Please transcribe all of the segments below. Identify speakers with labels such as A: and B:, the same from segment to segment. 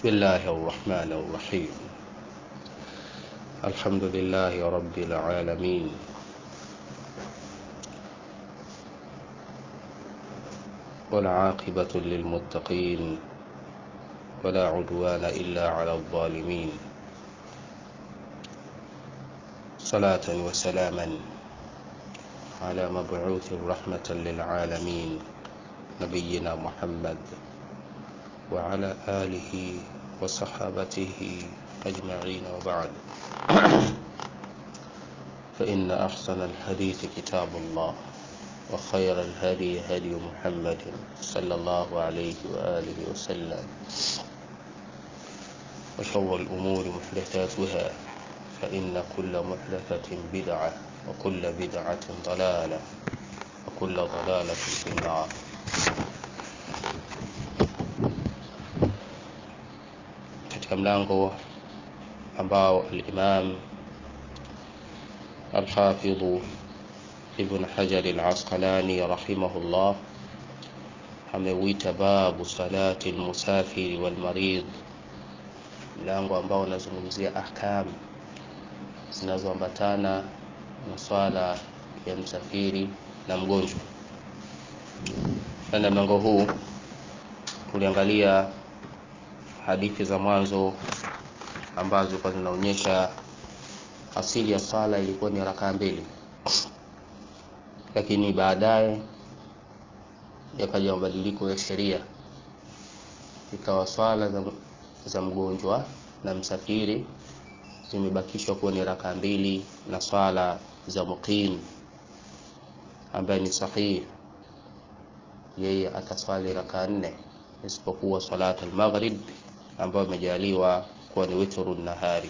A: بسم الله الرحمن الرحيم الحمد لله رب العالمين والعاقبة للمتقين ولا عدوان إلا على الظالمين صلاة وسلاما على مبعوث رحمة للعالمين نبينا محمد وعلى آله وصحابته أجمعين وبعد فإن أحسن الحديث كتاب الله وخير الهدي هدي محمد صلى الله عليه وآله وسلم وشر الأمور محدثاتها فإن كل محدثة بدعة وكل بدعة ضلالة وكل ضلالة في النار katika mlango ambao al-Imam al-Hafidh Ibn Hajar al-Asqalani rahimahullah ameuita babu salati al-musafiri wal marid, mlango ambao unazungumzia ahkam zinazoambatana na swala ya msafiri na mgonjwa. Ndani ya mlango huu tuliangalia hadithi za mwanzo ambazo kwa zinaonyesha asili ya swala ilikuwa ni rakaa mbili, lakini baadaye yakaja mabadiliko ya sheria, ikawa swala za, za mgonjwa na msafiri zimebakishwa kuwa ni rakaa mbili, na swala za muqim ambaye ni sahihi yeye ataswali rakaa nne isipokuwa salatu al-maghrib ambayo imejaliwa kuwa ni witru nahari.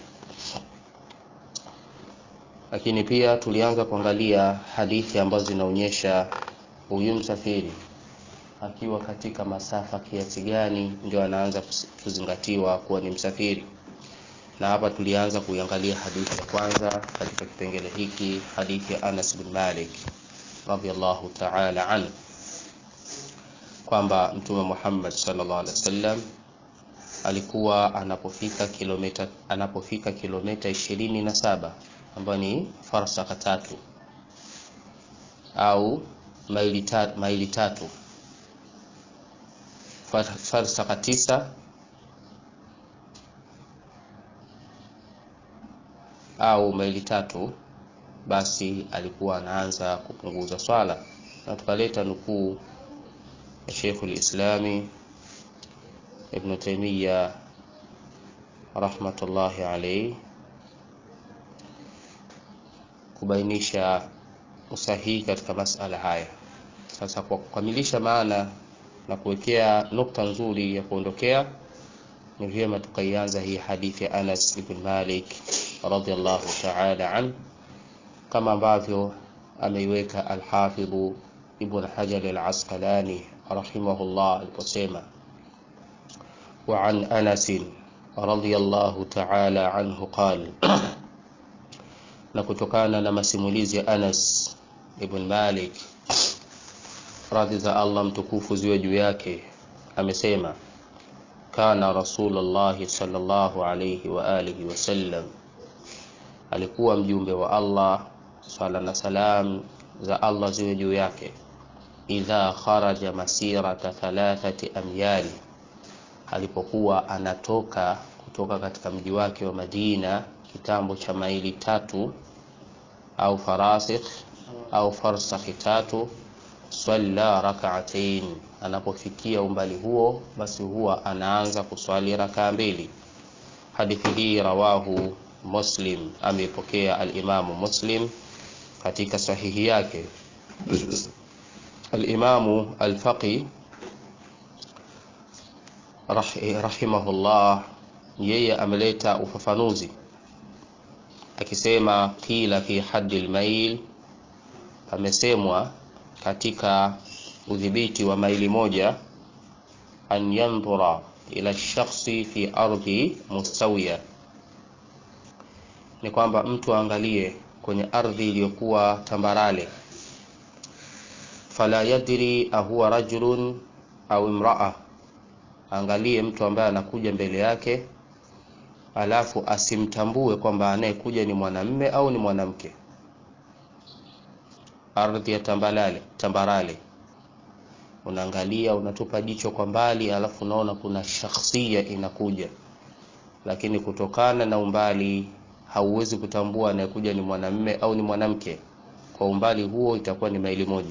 A: Lakini pia tulianza kuangalia hadithi ambazo zinaonyesha huyu msafiri akiwa katika masafa kiasi gani ndio anaanza kuzingatiwa kuwa ni msafiri, na hapa tulianza kuiangalia hadithi ya kwanza katika kipengele hiki, hadithi ya Anas bin Malik radhiyallahu ta'ala anhu kwamba Mtume Muhammad sallallahu alaihi wasallam alikuwa anapofika kilomita anapofika kilomita ishirini na saba ambayo ni farsaka tatu au maili tatu, maili tatu farsaka tisa au maili tatu, basi alikuwa anaanza kupunguza swala, na tukaleta nukuu ya Sheikh al-Islami Ibn Taymiyyah rahmatullahi alayhi kubainisha usahihi katika masala haya. Sasa kwa kukamilisha maana na kuwekea nukta nzuri ya kuondokea, ni vyema tukaianza hii hadithi ya Anas ibn Malik radhiyallahu ta'ala an kama ambavyo ameiweka al-Hafidh Ibn Hajar al-Asqalani rahimahullah aliposema wa an Anas radhiyallahu ta'ala anhu qala na kutokana na masimulizi ya Anas ibn Malik radhi za Allah mtukufu ziwe juu yake amesema kana Rasulullah sallallahu alayhi wa alihi wasallam alikuwa mjumbe wa Allah swala na salam za Allah ziwe juu yake idha kharaja masirata thalathati amyali, alipokuwa anatoka kutoka katika mji wake wa Madina kitambo cha maili tatu au farasikh au farsakhi tatu, swalla rak'atain, anapofikia umbali huo basi huwa anaanza kuswali rakaa mbili. Hadithi hii rawahu Muslim, ameipokea al-Imamu Muslim katika sahihi yake. Al-Imamu al-Faqi rahimahullah yeye ameleta ufafanuzi akisema qila fi haddi al-mail, amesemwa katika udhibiti wa maili moja, an yandhura ila shakhsi fi ardhi mustawiya, ni kwamba mtu aangalie kwenye ardhi iliyokuwa tambarale fala yadri ahuwa rajulun au imraa angalie mtu ambaye anakuja mbele yake alafu asimtambue kwamba anayekuja ni mwanamme au ni mwanamke ardhi ya tambalale tambarale unaangalia unatupa jicho kwa mbali alafu unaona kuna shakhsia inakuja lakini kutokana na umbali hauwezi kutambua anayekuja ni mwanamme au ni mwanamke kwa umbali huo itakuwa ni maili moja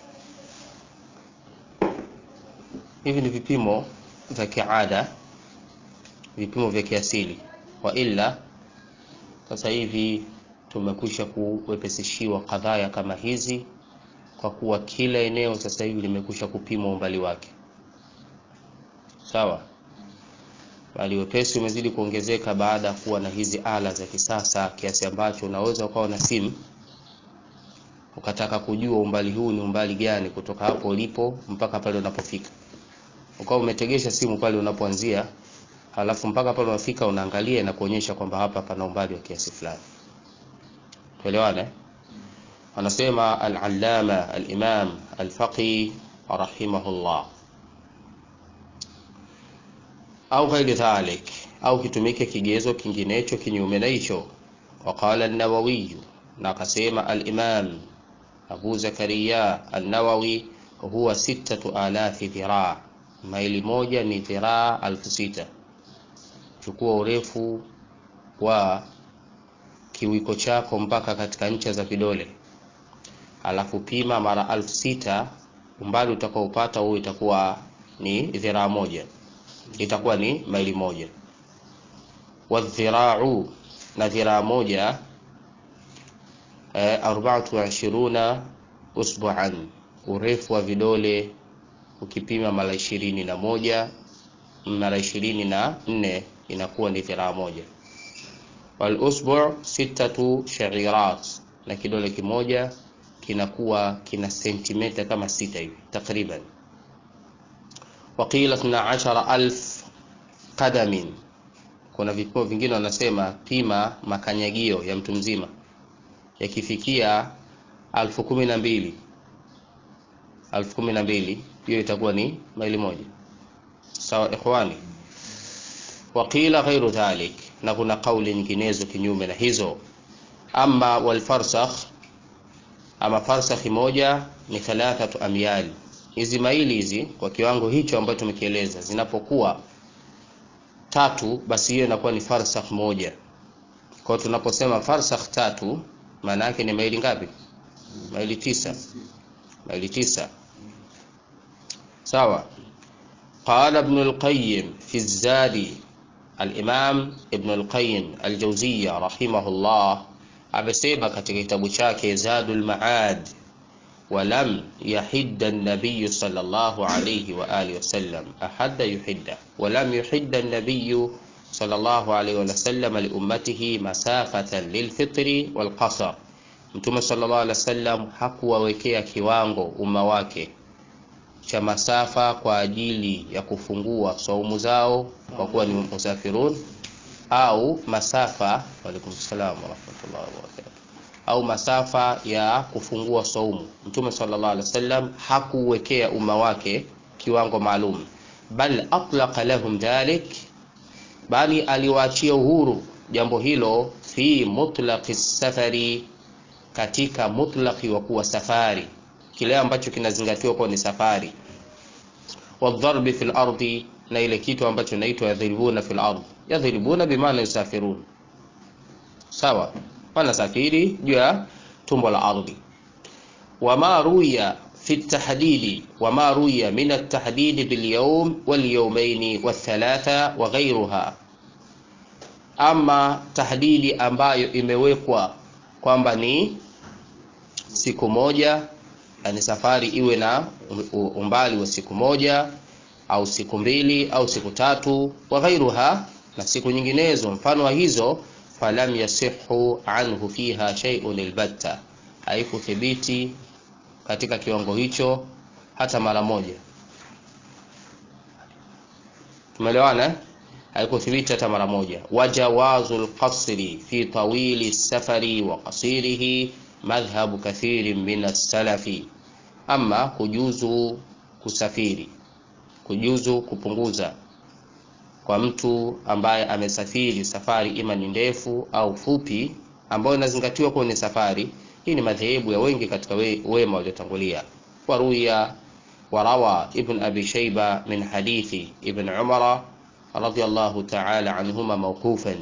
A: hivi ni vipimo vya kiada vipimo vya kiasili wa ila sasa hivi tumekwisha kuwepesishiwa kadhaya kama hizi kwa kuwa kila eneo sasa hivi limekwisha kupima umbali wake sawa bali wepesi umezidi kuongezeka baada ya kuwa na hizi ala za kisasa kiasi ambacho unaweza ukawa na simu ukataka kujua umbali huu ni umbali gani kutoka hapo ulipo mpaka pale unapofika ukawa umetegesha simu pale unapoanzia halafu mpaka pale unafika unaangalia na kuonyesha kwamba hapa pana umbali wa kiasi fulani tuelewane anasema al-allama al-imam al-faqih rahimahullah au ghairi dhalik au kitumike kigezo kinginecho kinyume na hicho waqala an-nawawi na akasema al-imam abu zakaria an-nawawi huwa sittatu alafi dhiraa maili moja ni dhiraa alfu sita chukua urefu wa kiwiko chako mpaka katika ncha za vidole alafu pima mara alfu sita umbali utakaopata huo itakuwa ni dhiraa moja itakuwa ni maili moja wadhirau na dhiraa moja eh, arbaatu wa ishiruna usbuan urefu wa vidole ukipima mara ishirini na moja mara ishirini na nne inakuwa ni dhiraa moja walusbu sittatu shairat na kidole kimoja kinakuwa kina sentimeta kama sita hivi takriban waqila 12000 qadamin kuna vipimo vingine wanasema pima makanyagio ya mtu mzima yakifikia alfu kumi na mbili alfu kumi na mbili hiyo itakuwa ni maili moja sawa ikhwani waqila ghairu dhalik na kuna kauli nyinginezo kinyume na hizo ama walfarsakh ama farsakhi moja ni thalathatu amyali hizi maili hizi kwa kiwango hicho ambacho tumekieleza zinapokuwa tatu basi hiyo inakuwa ni farsakh moja kwa hiyo tunaposema farsakh tatu maana yake ni maili ngapi maili tisa maili tisa sawa qala ibn al-qayyim fi az-zadi al-imam ibn al-qayyim al-jawziyya rahimahullah amesema katika kitabu chake zadul maad ولم يحد النبي صلى الله عليه وآله وسلم أحد يحد ولم يحد النبي صلى الله عليه وسلم لأمته مسافة للفطر والقصر Mtume sallallahu alaihi wasallam hakuwawekea kiwango umma wake cha masafa kwa ajili ya kufungua saumu zao kwa kuwa ni musafirun au masafa waalaikum salaam warahmatullahi wabarakatuh au masafa ya kufungua saumu mtume sallallahu alaihi wasallam hakuwekea umma wake kiwango maalum bal atlaqa lahum dhalik bali aliwaachia uhuru jambo hilo fi mutlaqi safari katika mutlaqi wa kuwa safari kile ambacho kinazingatiwa kuwa ni safari wadharbi fil ardi na ile kitu ambacho inaitwa yadhribuna fil ardi yadhribuna bimaana yusafirun sawa wanasafiri juu ya tumbo la ardhi wama ruya fi tahdidi wama ruya min at-tahdidi bil yawm wal yawmayn wathalatha wa ghayruha ama tahdidi ambayo imewekwa kwamba ni siku moja yani safari iwe na umbali wa siku moja au siku mbili au siku tatu wa ghairuha na siku nyinginezo mfano wa hizo falam yasihu anhu fiha shay'un albatta haikuthibiti katika kiwango hicho hata mara moja tumeelewana haikuthibiti hata mara moja wajawazu alqasri fi tawili safari wa qasirihi madhhabu kathirin min as-salafi ama kujuzu kusafiri kujuzu kupunguza kwa mtu ambaye amesafiri safari ima ni ndefu au fupi ambayo inazingatiwa kuwa ni safari hii ni madhehebu ya wengi katika we, wema waliotangulia waruya warawa ibn abi shaiba min hadithi ibn umara radiyallahu ta'ala anhuma mawqufan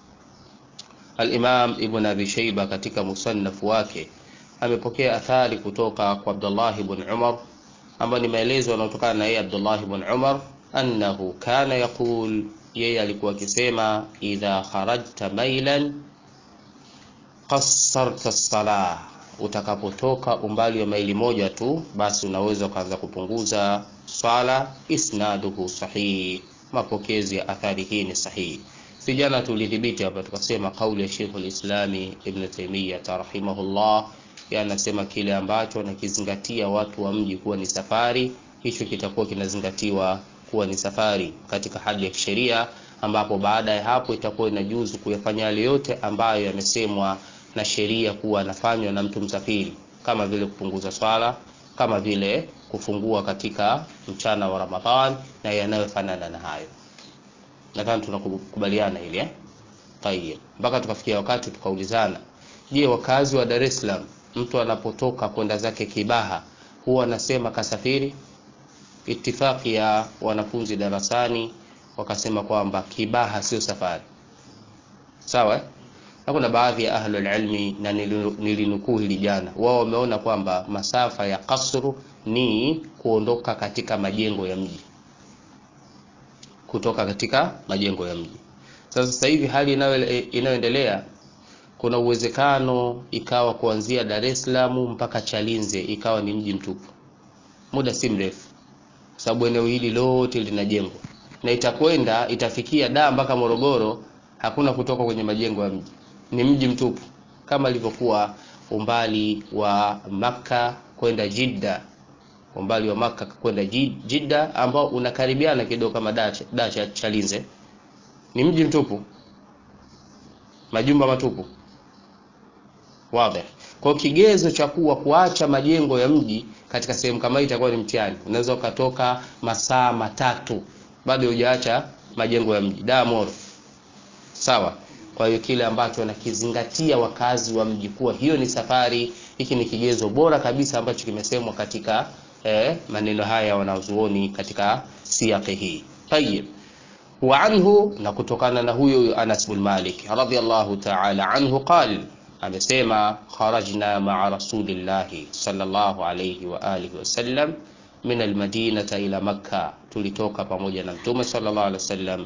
A: al-imam ibn abi shaiba katika musannaf wake amepokea athari kutoka kwa abdullah ibn umar ambayo ni maelezo yanayotokana na yeye abdullah ibn umar annahu kana yaqul yeye alikuwa akisema idha kharajta mailan qassarta salah utakapotoka umbali wa maili moja tu basi unaweza ukaanza kupunguza swala isnaduhu sahihi mapokezi ya athari hii ni sahihi si jana tulidhibiti hapa tukasema kauli ya Sheikh al-Islami Ibn Taymiyyah rahimahullah anasema kile ambacho anakizingatia watu wa mji kuwa ni safari hicho kitakuwa kinazingatiwa kuwa ni safari katika hali ya kisheria ambapo baada ya hapo itakuwa inajuzu kuyafanya yale yote ambayo yamesemwa na sheria kuwa anafanywa na mtu msafiri kama vile kupunguza swala kama vile kufungua katika mchana wa Ramadhan na yanayofanana na hayo nadhani tunakubaliana hili eh tayeb mpaka tukafikia wakati tukaulizana je wakazi wa Dar es Salaam mtu anapotoka kwenda zake Kibaha huwa anasema kasafiri itifaki ya wanafunzi darasani wakasema kwamba Kibaha sio safari sawa na kuna baadhi ya ahlul ilmi na nilinukuu hili jana wao wameona kwamba masafa ya kasru ni kuondoka katika majengo ya mji kutoka katika majengo ya mji sasa sasa hivi hali inayoendelea kuna uwezekano ikawa kuanzia Dar es Salaam mpaka Chalinze ikawa ni mji mtupu muda si mrefu sababu eneo hili lote linajengwa na itakwenda itafikia da mpaka Morogoro hakuna kutoka kwenye majengo ya mji ni mji mtupu kama ilivyokuwa umbali wa maka kwenda Jidda umbali wa maka kwenda Jidda ambao unakaribiana kidogo kama Dacha Chalinze ni mji mtupu majumba matupu wazi kwa kigezo cha kuwa kuacha majengo ya mji katika sehemu kama hii itakuwa ni mtihani unaweza ukatoka masaa matatu bado hujaacha majengo ya mji Damoro sawa kwa hiyo kile ambacho wanakizingatia wakazi wa mji kuwa hiyo ni safari hiki ni kigezo bora kabisa ambacho kimesemwa katika eh, maneno haya wanazuoni katika siyaqi hii tayib wa anhu na kutokana na huyo Anas bin Malik radhiyallahu ta'ala anhu qal amesema kharajna ma'a rasulillahi sallallahu alayhi wa alihi wasallam min almadinata ila makka tulitoka pamoja na mtume sallallahu alayhi wasallam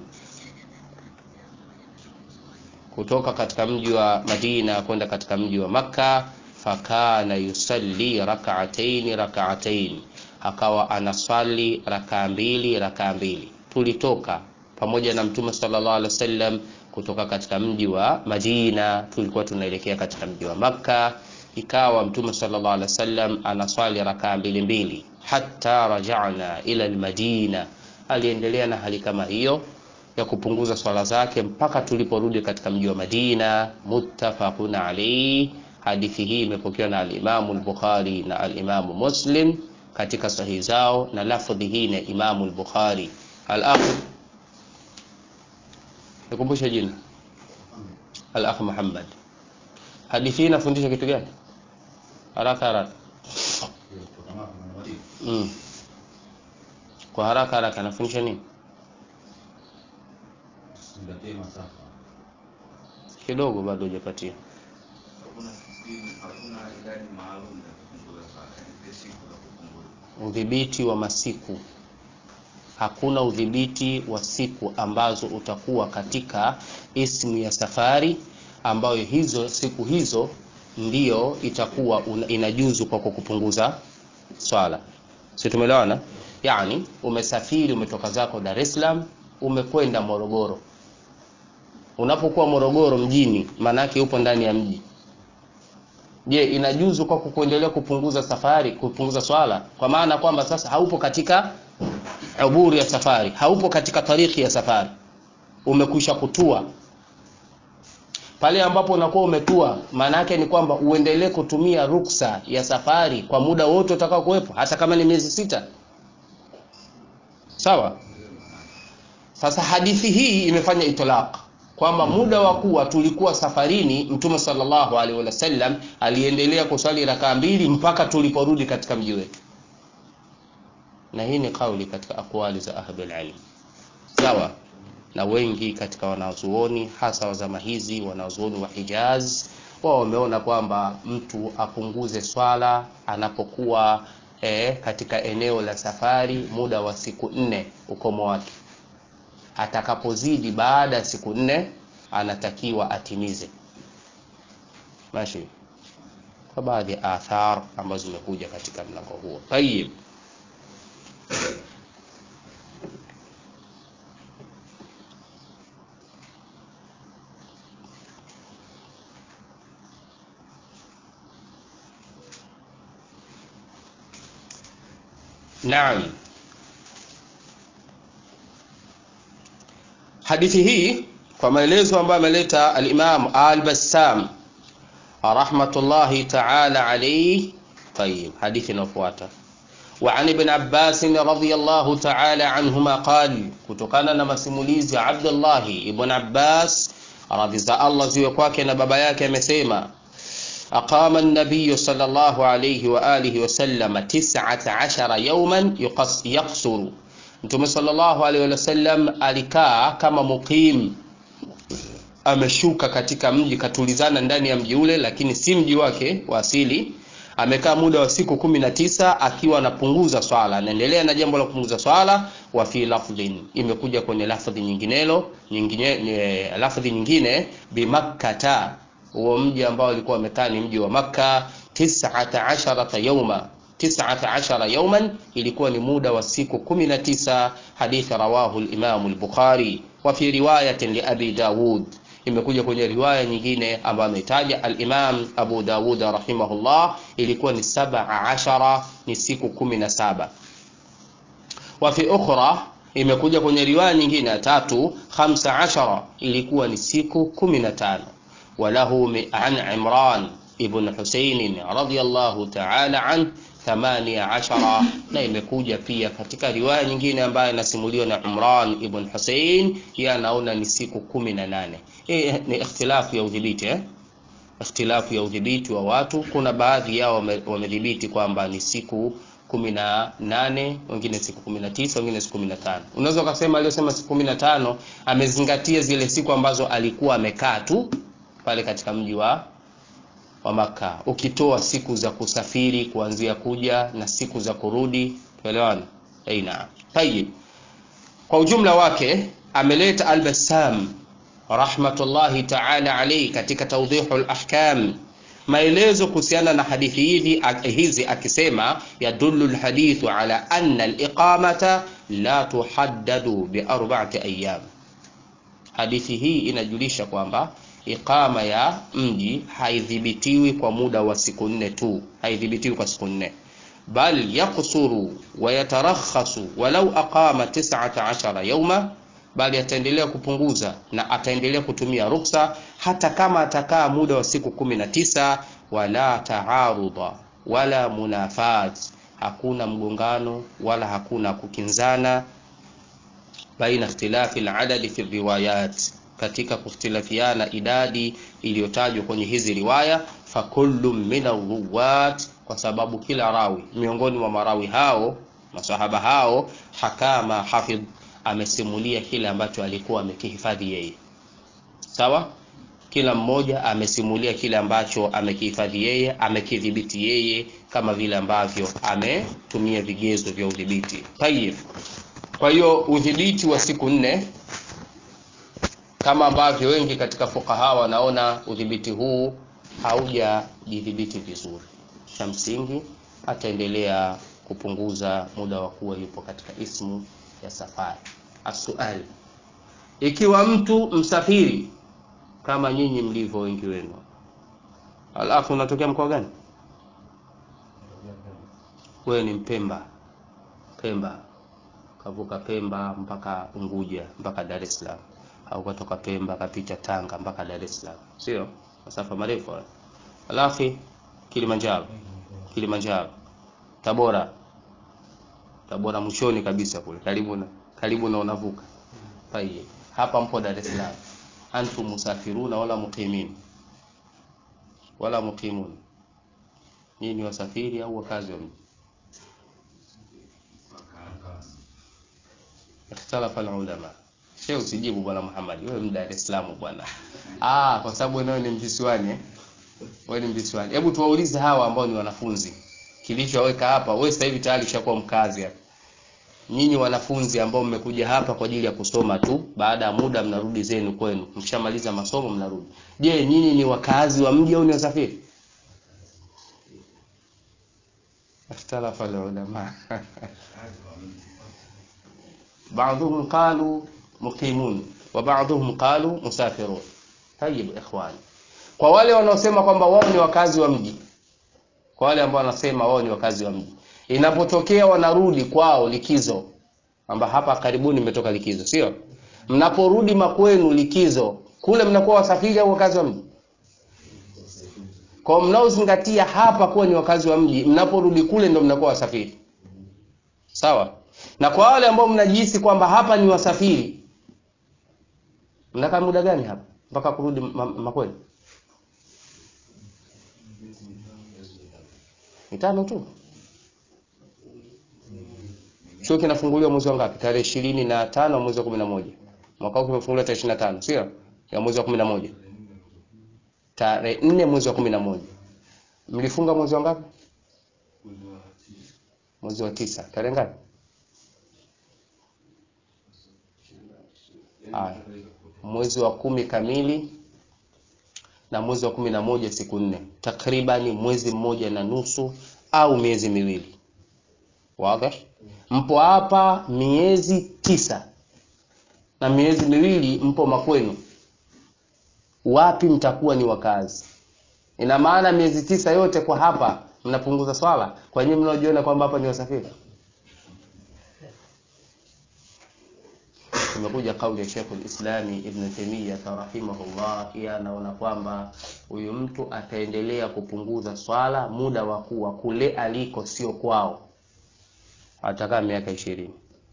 A: kutoka katika mji wa Madina kwenda katika mji wa Makka fakana yusalli rak'atayn rak'atayn akawa anaswali rakaa mbili rakaa mbili tulitoka pamoja na mtume sallallahu alaihi wasallam kutoka katika mji wa Madina tulikuwa tunaelekea katika mji wa Makka ikawa mtume sallallahu alaihi wasallam anaswali rakaa mbili mbili hatta raja'na ila almadina aliendelea na hali kama hiyo ya kupunguza swala zake mpaka tuliporudi katika mji wa Madina muttafaqun alayhi hadithi hii imepokewa na al-Imam al-Bukhari na al-Imam Muslim katika sahihi zao na lafdhi hii na Imam al-Bukhari al-akh nikumbushe jina al-akh Muhammad hadithi hii inafundisha kitu gani haraka haraka mm. kwa haraka haraka inafundisha nini kidogo bado hujapatia udhibiti wa masiku hakuna udhibiti wa siku ambazo utakuwa katika ismu ya safari ambayo hizo siku hizo ndiyo itakuwa inajuzu kwa kupunguza swala si tumeelewana yani umesafiri umetoka zako Dar es Salaam umekwenda Morogoro unapokuwa Morogoro mjini maanake upo ndani ya mji je inajuzu kwa kuendelea kupunguza safari kupunguza swala kwa maana kwamba sasa haupo katika uburi ya safari haupo katika tariki ya safari umekwisha kutua pale ambapo unakuwa umetua maana yake ni kwamba uendelee kutumia ruksa ya safari kwa muda wote utakao kuwepo hata kama ni miezi sita sawa sasa hadithi hii imefanya itlaq kwamba muda wa kuwa tulikuwa safarini mtume sallallahu alaihi wasallam aliendelea kuswali rakaa mbili mpaka tuliporudi katika mji wetu na hii ni kauli katika akwali za ahlul ilm sawa na wengi katika wanazuoni hasa wa zama hizi wanazuoni wa Hijaz wao wameona kwamba mtu apunguze swala anapokuwa eh, katika eneo la safari muda wa siku nne ukomo wake atakapozidi baada ya siku nne anatakiwa atimize mashi kwa baadhi ya athar ambazo zimekuja katika mlango huo tayib naam hadithi hii kwa maelezo ambayo ameleta al-Imam al-Bassam rahmatullahi ta'ala alayhi طيب حديث inayofuata وعن ابن عباس رضي الله تعالى عنهما قال kutokana na masimulizi ya Abdullah ibn Abbas radhi za Allah ziwe kwake na baba yake amesema أقام النبي صلى الله عليه وآله وسلم تسعة عشر يوما يقص يقصر Mtume sallallahu alaihi wasallam alikaa kama muqim, ameshuka katika mji, katulizana ndani ya mji ule, lakini si mji wake wa asili. Amekaa muda wa siku kumi na tisa akiwa anapunguza swala, anaendelea na jambo la kupunguza swala. Wa fi lafdhin, imekuja kwenye lafdhi nyinginelo nyingine, lafdhi nyingine bimakkata, huo mji ambao alikuwa amekaa ni mji wa Makka, tis'ata asharata yawma tis'ata ashara yawman ilikuwa ni muda wa siku 19 hadithi rawahu al-Imam al-Bukhari wa fi riwayatin li Abi Dawud imekuja kwenye riwaya nyingine ambayo ametaja al-Imam Abu Dawud rahimahullah ilikuwa ni 17 ni siku 17 wa fi ukhra imekuja kwenye riwaya nyingine ya tatu 15 ilikuwa ni siku 15 walahu an Imran ibn Husayn radiyallahu ta'ala anhu thamania ashara na imekuja pia katika riwaya nyingine ambayo inasimuliwa na Umran ibn Hussein, yeye anaona ni siku kumi na nane. Hii ni ikhtilafu ya udhibiti eh? Ikhtilafu ya udhibiti wa watu. Kuna baadhi yao wamedhibiti kwamba ni siku kumi na nane, wengine siku kumi na tisa, wengine siku kumi na tano. Unaweza ukasema aliyosema siku kumi na tano amezingatia zile siku ambazo alikuwa amekaa tu pale katika mji wa wa Maka, ukitoa siku za kusafiri kuanzia kuja na siku za kurudi, tuelewana? Aina tayib. Kwa ujumla wake ameleta Al-Bassam rahmatullahi ta'ala alayhi katika Tawdihul Ahkam maelezo kuhusiana na hadithi hizi hizi akisema, yadullu alhadithu ala anna aliqamata la tuhaddadu bi arba'ati ayyam. Hadithi hii inajulisha kwamba iqama ya mji haidhibitiwi kwa muda wa siku nne tu, haidhibitiwi kwa siku nne, bal yaksuru wa yatarakhasu walau aqama 19 yawma, bali ataendelea kupunguza na ataendelea kutumia ruksa hata kama atakaa muda wa siku kumi na tisa. Wala taarudha wala munafat, hakuna mgongano wala hakuna kukinzana baina ikhtilafi aladadi fi riwayat katika kukhtilafiana idadi iliyotajwa kwenye hizi riwaya. Fakullu min arruwat, kwa sababu kila rawi miongoni mwa marawi hao masahaba hao, hakama hafidh, amesimulia kile ambacho alikuwa amekihifadhi yeye. Sawa, kila mmoja amesimulia kile ambacho amekihifadhi yeye, amekidhibiti yeye, kama vile ambavyo ametumia vigezo vya udhibiti. Tayib, kwa hiyo udhibiti wa siku nne kama ambavyo wengi katika fukaha wanaona udhibiti huu haujajidhibiti vizuri. Cha msingi ataendelea kupunguza muda wa kuwa yupo katika ismu ya safari. Asuali, ikiwa mtu msafiri kama nyinyi mlivyo wengi wenu, alafu unatokea mkoa gani? Wewe ni Mpemba, Pemba, kavuka Pemba mpaka Unguja mpaka Dar es Salaam au kutoka Pemba kapita Tanga mpaka Dar es Salaam, sio masafa marefu. Alafu Kilimanjaro, Kilimanjaro, Tabora, Tabora mwishoni kabisa kule karibu na karibu na unavuka Tayeb, hapa mpo Dar es Salaam, antum musafiruna wala muqimin wala muqimun, nyinyi ni wasafiri au wakazi wa mji? Ikhtalafa alulama. Sheikh, usijibu bwana Muhammad, wewe ni Dar es Salaam bwana. Ah, kwa sababu wewe ni mvisiwani eh? Wewe ni mvisiwani. Hebu tuwaulize hawa ambao ni wanafunzi, kilichoweka hapa, wewe sasa hivi tayari ushakuwa mkazi hapa. Nyinyi wanafunzi ambao mmekuja hapa kwa ajili ya kusoma tu, baada ya muda mnarudi zenu kwenu, mshamaliza masomo mnarudi. Je, nyinyi ni wakazi wa mji au ni wasafiri? Ikhtalafa alulama. بعضهم قالوا مقيمون وبعضهم قالوا مسافرون طيب ikhwani kwa wale wanaosema kwamba wao ni wakazi wa mji kwa wale ambao wanasema wao ni wakazi wa mji inapotokea wanarudi kwao likizo kwamba hapa karibuni mmetoka likizo sio mnaporudi makwenu likizo kule mnakuwa wasafiri au wakazi wa mji kwa mnaozingatia hapa kuwa ni wakazi wa mji mnaporudi kule ndo mnakuwa wasafiri sawa na kwa wale ambao mnajihisi kwamba hapa ni wasafiri mnakaa muda gani hapa mpaka kurudi ma- makwenu mitano tu chuo kinafunguliwa mwezi wa ngapi tarehe ishirini na tano mwezi wa kumi na moja mwaka huu kimefunguliwa tarehe ishirini na tano sio ya mwezi wa kumi na moja tarehe nne mwezi wa kumi na moja mlifunga mwezi wa ngapi mwezi wa tisa tarehe ngapi Haya. mwezi wa kumi kamili na mwezi wa kumi na moja siku nne takribani mwezi mmoja na nusu au miezi miwili wazi mpo hapa miezi tisa na miezi miwili mpo makwenu wapi mtakuwa ni wakazi ina maana miezi tisa yote kwa hapa mnapunguza swala kwa nyinyi mnaojiona kwamba hapa ni wasafiri imekuja kauli ya Sheikh al-Islami Ibn Taymiyyah rahimahullah, yeye anaona kwamba huyu mtu ataendelea kupunguza swala muda wa kuwa kule aliko sio kwao, atakaa miaka ishirini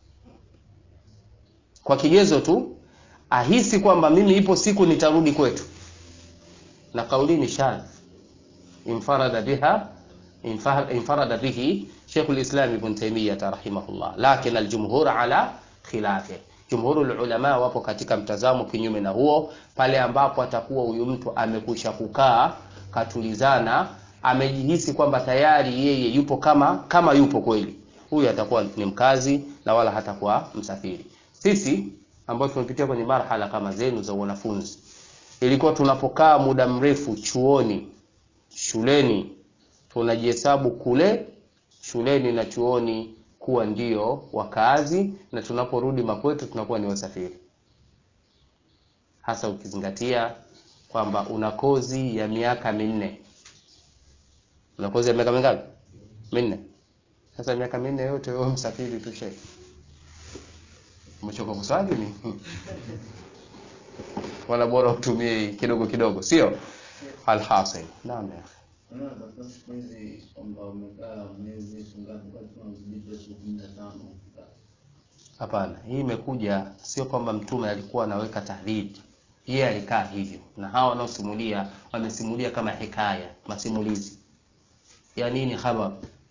A: kwa kigezo tu ahisi kwamba mimi ipo siku nitarudi kwetu, na kauli ni shadh infarada biha infa- infarada bihi Sheikh al-Islam Ibn Taymiyyah rahimahullah, lakin al-jumhur ala khilafi jumhurul ulama wapo katika mtazamo kinyume na huo, pale ambapo atakuwa huyu mtu amekwisha kukaa katulizana, amejihisi kwamba tayari yeye yupo kama kama yupo kweli, huyu atakuwa ni mkazi na wala hatakuwa msafiri. Sisi ambao tumepitia kwenye marhala kama zenu za wanafunzi, ilikuwa tunapokaa muda mrefu chuoni, shuleni, tunajihesabu kule shuleni na chuoni kuwa ndio wakazi na tunaporudi makwetu tunakuwa ni wasafiri, hasa ukizingatia kwamba una kozi ya miaka minne. Una kozi ya miaka mingapi? Minne. Sasa miaka minne yote wewe msafiri tu shehe, umechoka kuswali ni wala bora utumie kidogo kidogo, sio alhasil. Naam ya akhi.
B: Unaona katika siku hizi kwamba umekaa miezi ngapi basi unazidisha siku kumi na tano
A: Hapana, hii imekuja sio kwamba mtume alikuwa anaweka tahdhib, yeye alikaa hivyo, na hawa wanaosimulia wamesimulia kama hikaya, masimulizi ya nini, khabar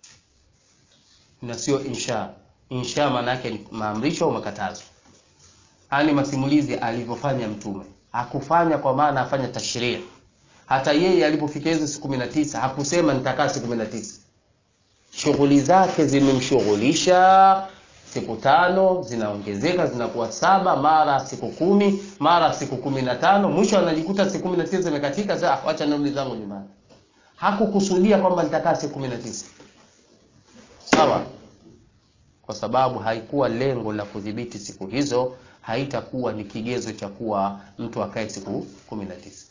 A: na sio insha. Insha maana yake ni maamrisho au makatazo. Haya ni masimulizi alivyofanya mtume, hakufanya kwa maana afanya tashrii. Hata yeye alipofikia hizo siku kumi na tisa hakusema nitakaa siku kumi na tisa shughuli zake zimemshughulisha siku tano zinaongezeka zinakuwa saba mara siku kumi mara siku kumi na tano mwisho anajikuta siku kumi na tisa zimekatika sasa ah, wacha nirudi zangu nyumbani hakukusudia kwamba nitakaa siku kumi na tisa sawa kwa sababu haikuwa lengo la kudhibiti siku hizo haitakuwa ni kigezo cha kuwa mtu akae siku kumi na tisa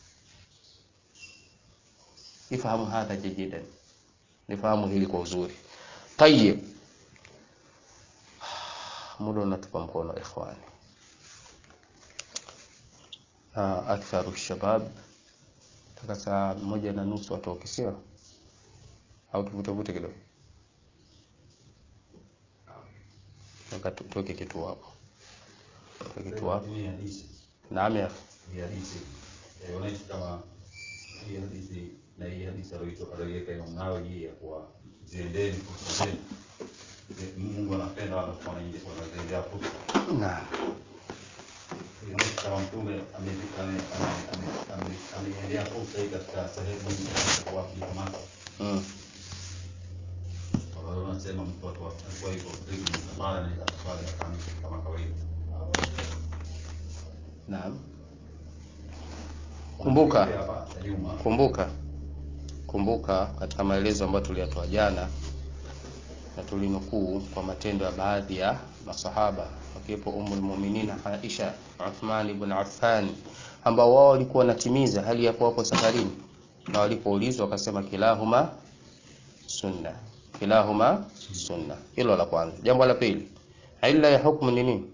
A: ifahamu hadha jajidan nifahamu hili kwa uzuri tayib muda unatupa mkono ikhwani Ah, aktharu shabab taka saa moja na nusu watoke sio au tuvutevute kidogo Nataka tu- tuweke kitu hapo katika kitu wako
C: Hii hadithi
A: naam ya
C: hii hadithi eh, wanaishi kama hii hadithi na hii hadithi aliyoitoa aliyoiweka Imam Nawawi hii ya kuwa ziendeni fursa zenu. Eh, Mungu anapenda watu wanaingia wanaendea fursa.
A: naam
C: Inaonyesha kama mtume ame- ame- ame- ame- ame- ameiendea fursa hii katika sehemu nyingi katika kuwakamata.
A: mm.
C: Kwa hiyo wanasema mtu watu alikuwa hivyo karibu na safari na safari kama kama kawaida.
A: naam kumbuka
C: Hapa ya nyuma
A: kumbuka kumbuka katika maelezo ambayo tuliyatoa jana na tulinukuu kwa matendo ya baadhi ya masahaba wakiwepo Ummul Mu'minin Aisha, Uthman ibn Affan ambao wao walikuwa wanatimiza hali ya kuwa wapo safarini, na walipoulizwa wakasema kilahuma sunna, kilahuma sunna. Hilo la kwanza. Jambo la pili, illa ya hukumu ni nini?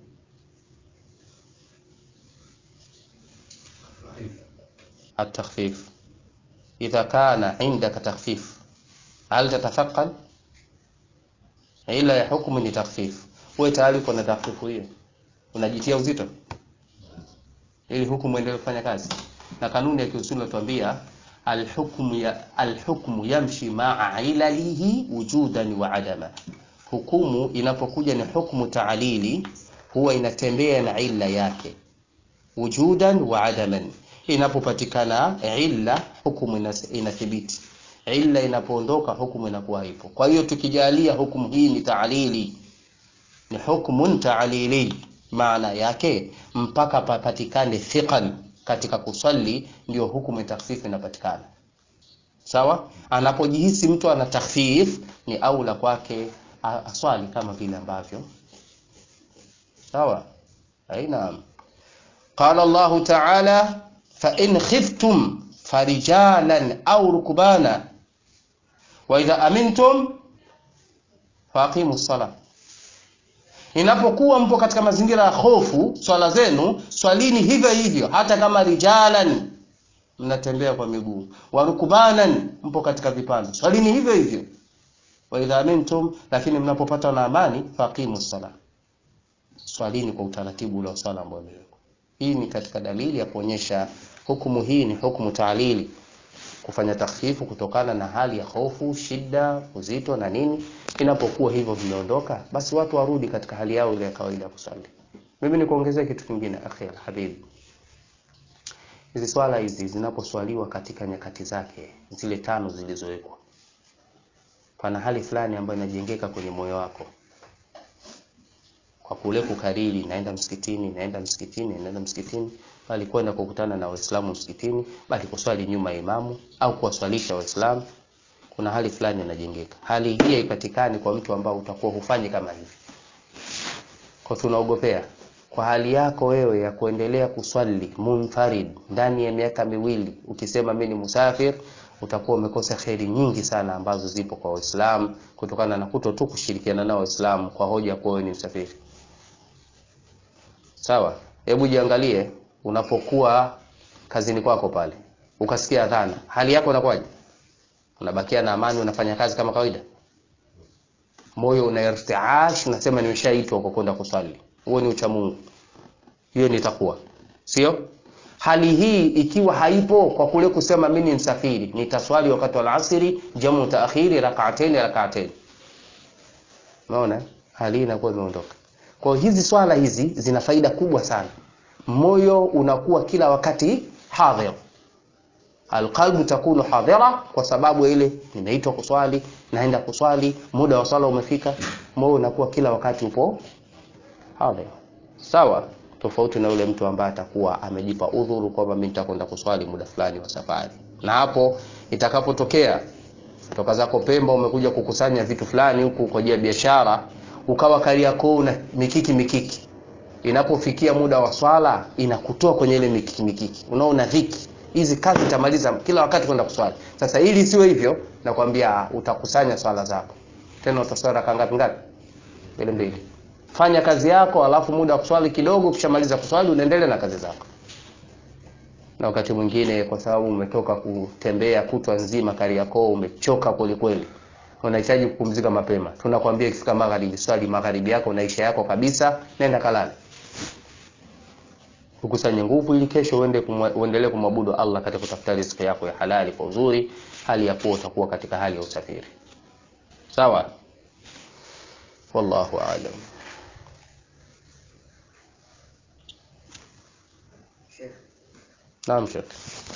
A: التخفيف إذا كان عندك تخفيف هل تتثقل ila ya hukumu ni takhfif wewe tayari uko na takhfifu hiyo unajitia uzito ili hukumu endelee kufanya kazi na kanuni ya kiusuli inatuambia alhukmu ya alhukmu yamshi ma'a ilalihi wujudan wa adama hukumu inapokuja ni hukumu taalili huwa inatembea na illa yake wujudan wa adaman inapopatikana illa hukumu inas- inathibiti illa inapoondoka hukumu inakuwa haipo kwa hiyo tukijalia hukumu hii ni taalili ni hukmun taalili maana yake mpaka papatikane thiqan katika kusali ndio hukumu ya takhfif inapatikana sawa anapojihisi mtu ana takhfif ni aula kwake a- aswali kama vile ambavyo sawa aina قال الله تعالى فإن خفتم فرجالا أو ركبانا وإذا أمنتم فأقيموا الصلاة inapokuwa mpo katika mazingira ya hofu swala zenu swalini hivyo hivyo hata kama rijalan mnatembea kwa miguu warukubanan mpo katika vipando swalini hivyo hivyo wa idha amintum lakini mnapopata na amani faqimu sala swalini kwa utaratibu ule wa swala ambao umewekwa hii ni katika dalili ya kuonyesha hukumu hii ni hukumu taalili kufanya takhfifu kutokana na hali ya hofu shida uzito na nini inapokuwa hivyo vimeondoka basi watu warudi katika hali yao ile ya kawaida ya kusali mimi nikuongezea kitu kingine akhi alhabib hizi swala hizi zinaposwaliwa katika nyakati zake zile tano zilizowekwa pana hali fulani ambayo inajengeka kwenye moyo wako kwa kule kukariri naenda msikitini naenda msikitini naenda msikitini bali kwenda kukutana na waislamu msikitini bali kuswali nyuma ya imamu au kuwaswalisha waislamu kuna hali fulani inajengeka hali hii haipatikani kwa mtu ambao utakuwa hufanyi kama hivi kwa tunaogopea kwa hali yako wewe ya kuendelea kuswali munfarid ndani ya miaka miwili ukisema mimi ni musafir utakuwa umekosa kheri nyingi sana ambazo zipo kwa waislamu kutokana na kuto tu kushirikiana nao waislamu kwa hoja kuwa wewe ni msafiri sawa hebu jiangalie unapokuwa kazini kwako pale ukasikia adhana hali yako inakuwaje unabakia na amani unafanya kazi kama kawaida moyo una irtiash unasema nimeshaitwa kwa kwenda kuswali huo ni uchamungu hiyo ni takwa sio hali hii ikiwa haipo kwa kule kusema mimi ni msafiri nitaswali wakati wa alasiri jamu taakhiri rak'atayn rak'atayn unaona hali hii inakuwa imeondoka kwa hiyo hizi swala hizi zina faida kubwa sana moyo unakuwa kila wakati hadhir alqalbu takunu hadhira kwa sababu ile nimeitwa kuswali naenda kuswali muda wa swala umefika moyo unakuwa kila wakati upo hadhir sawa tofauti na yule mtu ambaye atakuwa amejipa udhuru kwamba mimi nitakwenda kuswali muda fulani wa safari na hapo itakapotokea toka zako Pemba umekuja kukusanya vitu fulani huku kwa ajili ya biashara ukawa Kariakoo una mikiki mikiki inapofikia muda wa swala inakutoa kwenye ile mikiki mikiki unaona dhiki hizi kazi utamaliza kila wakati kwenda kuswali sasa ili siwe hivyo nakwambia utakusanya swala zako tena utaswali raka ngapi ngapi mbili mbili fanya kazi yako alafu muda wa kuswali kidogo ukishamaliza kuswali unaendelea na kazi zako na wakati mwingine kwa sababu umetoka kutembea kutwa nzima Kariakoo umechoka kweli kweli unahitaji kupumzika mapema tunakwambia ikifika magharibi swali magharibi yako naisha yako kabisa nenda kalale ukusanye nguvu ili kesho uende kumwa- uendelee kumwabudu Allah katika kutafuta riziki yako ya halali kwa uzuri, hali ya kuwa utakuwa katika hali ya usafiri. Sawa? Wallahu aalam.
D: Sheikh,
A: Naam, Sheikh.